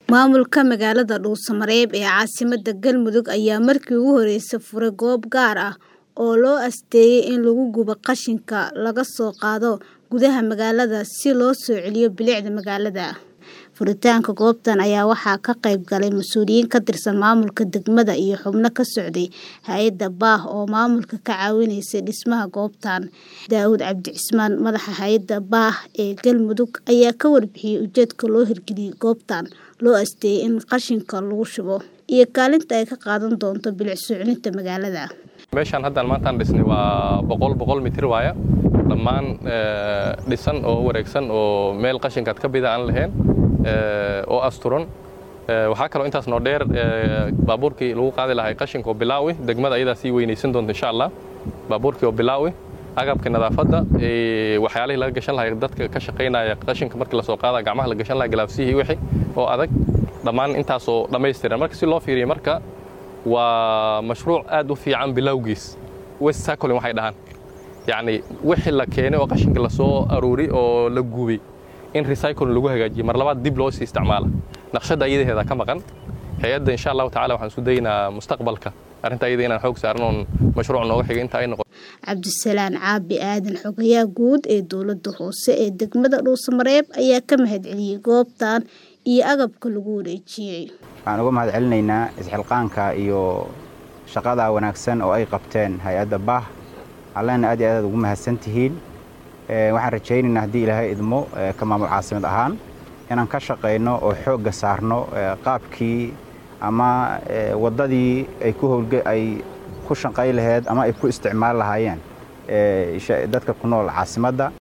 Maamulka magaalada Dhuusamareeb ee caasimadda Galmudug ayaa markii ugu horeysay furay goob gaar ah oo loo asteeyay in lagu gubo qashinka laga soo qaado gudaha magaalada si loo soo celiyo bilicda magaalada. Furitaanka goobtan ayaa waxaa ka qayb galay mas'uuliyiin ka tirsan maamulka degmada iyo xubno ka socday hay'adda BAH oo maamulka ka caawinaysay dhismaha goobtan. Daawud Cabdi Cismaan, madaxa hay'adda BAH ee Galmudug, ayaa ka warbixiyay ujeedka loo hirgeliyay goobtan loo asteeyay in qashinka lagu shubo iyo kaalinta ay ka qaadan doonto bilic soo celinta magaalada. meeshaan haddaan maantaan dhisnay waa boqol boqol mitir waaya dhammaan dhisan oo wareegsan oo meel qashinkaad ka bida aan lahayn oo asturan waxaa kaloo intaas noo dheer baabuurkii lagu qaadi lahay qashinka oo bilaawi degmada ayadaa sii weynaysan doonta insha allah baabuurkii oo bilaawi agabka nadaafadda waxyaalihii laga gashan lahay dadka ka shaqaynaya qashinka markii lasoo qaada gacmaha la gashan lahay galaafsihii wixii oo adag dhammaan intaasoo dhammaystiran marka si loo fiiriyo marka waa mashruuc aad u fiican bilowgiis west cycling waxay dhahaan yacni wixii la keenay oo qashinka lasoo aruuri oo la gubay in recycling lagu hagaajiyo mar labaad dib loo sii isticmaala naqshadda ayadaheeda ka maqan hay-adda insha allahu tacala waxaan isku daynaa mustaqbalka arrinta ayada inaan xoog saaran oon mashruuc nooga xiga inta ay noqoto Cabdisalaan Caabi Aadan xogayaha guud ee dowladda hoose ee degmada Dhuusamareeb ayaa ka mahadceliyay goobtan iyo agabka lagu wareejiyay. waxaan uga mahad celinaynaa isxilqaanka iyo shaqada wanaagsan oo ay qabteen hay-adda baah allena aad iyo aad ugu mahadsan tihiin waxaan rajaynaynaa haddii ilaahay idmo ka maamul caasimad ahaan inaan ka shaqayno oo xoogga saarno qaabkii ama waddadii ay ku howlge ay ku shaqay laheyd ama ay ku isticmaali lahaayeen dadka ku nool caasimadda